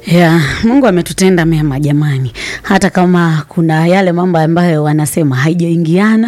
Yeah, Mungu ametutenda mema jamani, hata kama kuna yale mambo ambayo wanasema haijaingiana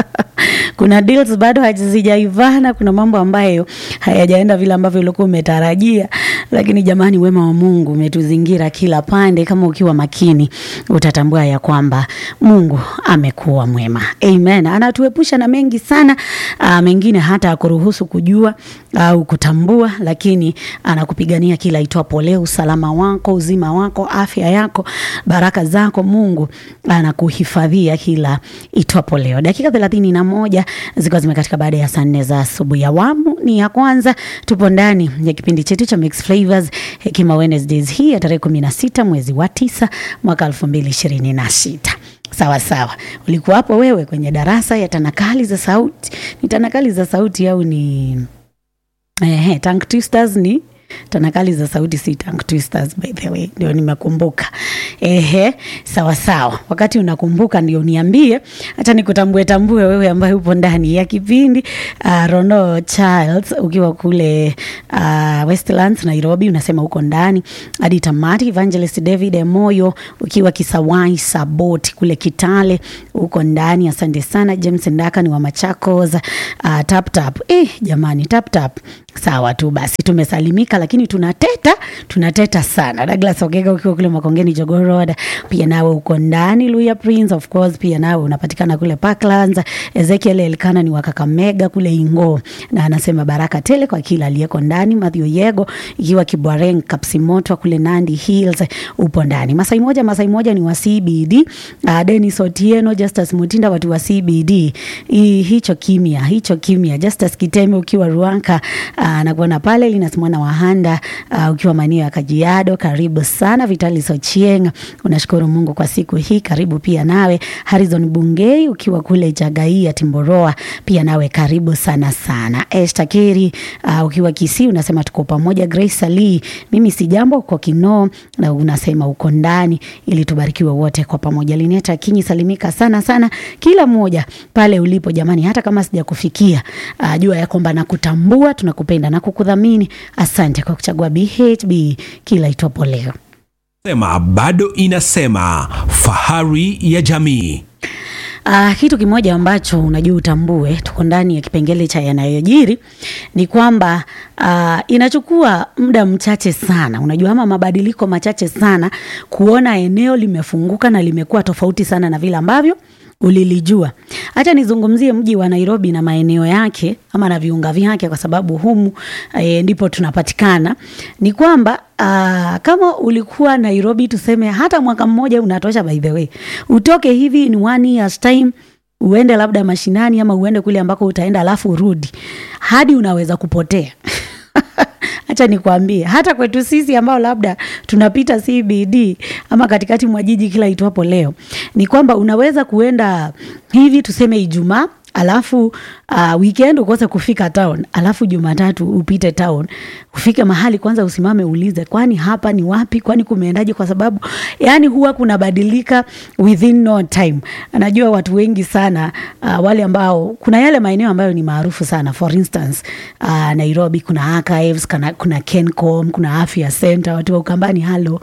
kuna deals bado hazijaivana, kuna mambo ambayo hayajaenda vile ambavyo ulikuwa umetarajia, lakini jamani, wema wa Mungu umetuzingira kila pande. Kama ukiwa makini, utatambua ya kwamba Mungu amekuwa mwema. Amen. Anatuepusha na mengi sana, uh, mengine hata akuruhusu kujua au kutambua, lakini anakupigania kila itwapo leo, usalama wako, uzima wako, afya yako, baraka zako. Mungu anakuhifadhia kila itwapo leo. Dakika thelathini na moja zikiwa zimekatika baada ya saa nne za asubuhi. Awamu ni ya kwanza, tupo ndani ya kipindi chetu cha Mixed Flavors Hekima Wednesdays hii ya tarehe kumi na sita mwezi wa tisa mwaka elfu mbili ishirini na sita. Sawa sawa, ulikuwa hapo wewe kwenye darasa ya tanakali za sauti. Ni tanakali za sauti au ni eh, tongue twisters? Ni tanakali za sauti, si tongue twisters by the way, ndio nimekumbuka. Ehe, sawa sawa. Wakati unakumbuka ndio niambie, hata nikutambue tambue wewe ambaye upo ndani ya kipindi. Uh, Rono Charles ukiwa kule uh, Westlands Nairobi, unasema uko ndani hadi tamati. Evangelist David Emoyo ukiwa Kisawai Saboti kule Kitale, uko ndani. Asante sana. James Ndaka ni wa Machakos. Uh, tap tap. Eh, jamani tap tap. Sawa tu basi, tumesalimika, lakini tunateta tunateta sana. Douglas Ogega ukiwa kule Makongeni Jogoo Road, pia nawe uko ndani. Luya Prince of course, pia nawe unapatikana kule Parklands. Ezekiel Elkana ni wa Kakamega kule Ingo, na anasema baraka tele kwa kila aliyeko ndani. Mathew Yego ikiwa Kibwareng Kapsimoto kule Nandi Hills, upo ndani. Masai moja Masai moja ni wa CBD. Uh, Dennis Otieno, Justus Mutinda watu wa CBD. I, hicho kimya hicho kimya. Justus Kiteme ukiwa Ruanka uh, nakuona pale linasimwana Wahanda uh, ukiwa maeneo ya Kajiado, karibu sana. Vitali Sochieng, unashukuru Mungu kwa siku hii, karibu pia nawe. Harrison Bungei ukiwa kule Jagaia Timboroa, pia nawe karibu sana sana. Esther Keri uh, ukiwa Kisii unasema tuko pamoja. Grace Ali, mimi si jambo uko Kinoo na unasema uko ndani, ili tubarikiwe wote kwa pamoja. Lineta Kinyi, salimika sana sana kila mmoja pale ulipo jamani, hata kama sijakufikia uh, jua ya kwamba nakutambua, tunakupenda na kukudhamini. Asante kwa kuchagua BHB kila itwapo leo. Sema bado inasema fahari ya jamii. Uh, kitu kimoja ambacho unajua utambue, tuko ndani ya kipengele cha yanayojiri ni kwamba uh, inachukua muda mchache sana, unajua ama mabadiliko machache sana kuona eneo limefunguka na limekuwa tofauti sana na vile ambavyo ulilijua. Hacha nizungumzie mji wa Nairobi na maeneo yake ama na viunga vyake, kwa sababu humu e, ndipo tunapatikana. Ni kwamba aa, kama ulikuwa Nairobi tuseme hata mwaka mmoja unatosha, by the way, utoke hivi ni one years time uende labda mashinani ama uende kule ambako utaenda alafu urudi, hadi unaweza kupotea Acha nikwambie, hata kwetu sisi ambao labda tunapita CBD ama katikati mwa jiji kila itwapo leo, ni kwamba unaweza kuenda hivi tuseme Ijumaa alafu uh, weekend ukose kufika town, alafu Jumatatu upite town, ufike mahali kwanza usimame ulize, kwani hapa ni wapi? Kwani kumeendaje? Kwa sababu yani huwa kunabadilika within no time. Najua watu wengi sana uh, wale ambao kuna yale maeneo ambayo ni maarufu sana, for instance uh, Nairobi kuna archives, kuna, kuna Kencom, kuna afya center, watu wa Ukambani halo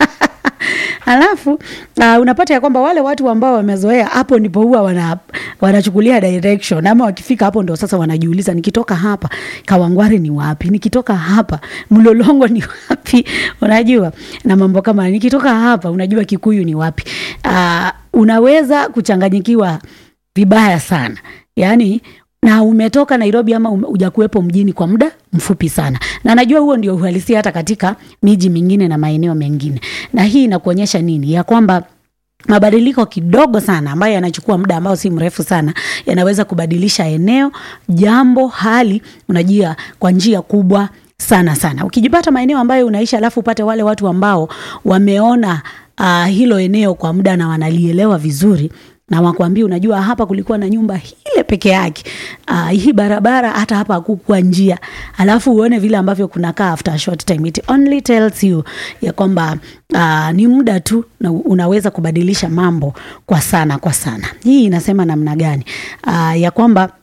Alafu uh, unapata ya kwamba wale watu ambao wamezoea hapo ndipo huwa wana, wanachukulia direction ama wakifika hapo ndo sasa wanajiuliza, nikitoka hapa Kawangware ni wapi? Nikitoka hapa Mlolongo ni wapi? Unajua, na mambo kama nikitoka hapa, unajua Kikuyu ni wapi? Uh, unaweza kuchanganyikiwa vibaya sana yani na umetoka Nairobi ama hujakuwepo mjini kwa muda mfupi sana, na najua huo ndio uhalisia hata katika miji mingine na maeneo mengine. Na hii inakuonyesha nini? Ya kwamba mabadiliko kidogo sana ambayo yanachukua muda ambao si mrefu sana yanaweza kubadilisha eneo, jambo, hali, unajua kwa njia kubwa sana sana. Ukijipata maeneo ambayo unaishi alafu upate wale watu ambao wameona uh, hilo eneo kwa muda na wanalielewa vizuri na wakwambia, unajua hapa kulikuwa na nyumba ile peke yake. Uh, hii barabara hata hapa hakukuwa njia, alafu uone vile ambavyo kunakaa after a short time, it only tells you ya kwamba uh, ni muda tu na unaweza kubadilisha mambo kwa sana kwa sana. Hii inasema namna gani? Uh, ya kwamba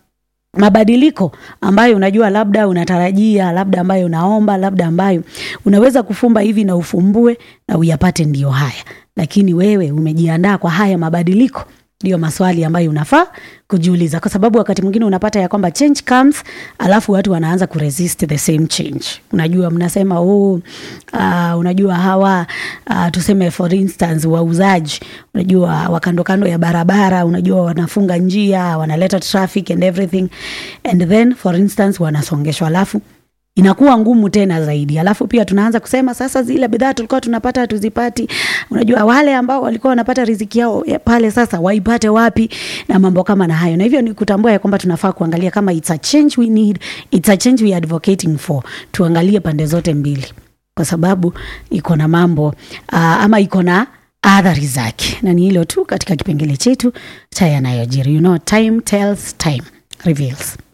mabadiliko ambayo unajua labda unatarajia labda ambayo unaomba labda ambayo unaweza kufumba hivi na ufumbue na uyapate ndio haya lakini wewe umejiandaa kwa haya mabadiliko ndio maswali ambayo unafaa kujiuliza kwa sababu wakati mwingine unapata ya kwamba change comes alafu watu wanaanza kuresist the same change unajua mnasema oh, uh, unajua hawa uh, tuseme for instance wauzaji unajua wakando kando ya barabara unajua wanafunga njia wanaleta traffic and everything and then for instance wanasongeshwa alafu inakuwa ngumu tena zaidi alafu pia tunaanza kusema sasa zile bidhaa tulikuwa tunapata hatuzipati unajua wale ambao walikuwa wanapata riziki yao ya pale sasa waipate wapi na mambo kama na hayo na hivyo ni kutambua ya kwamba tunafaa kuangalia kama it's a change we need it's a change we are advocating for tuangalie pande zote mbili kwa sababu iko na mambo uh, ama iko na athari zake na ni hilo tu katika kipengele chetu cha yanayojiri you know time tells time reveals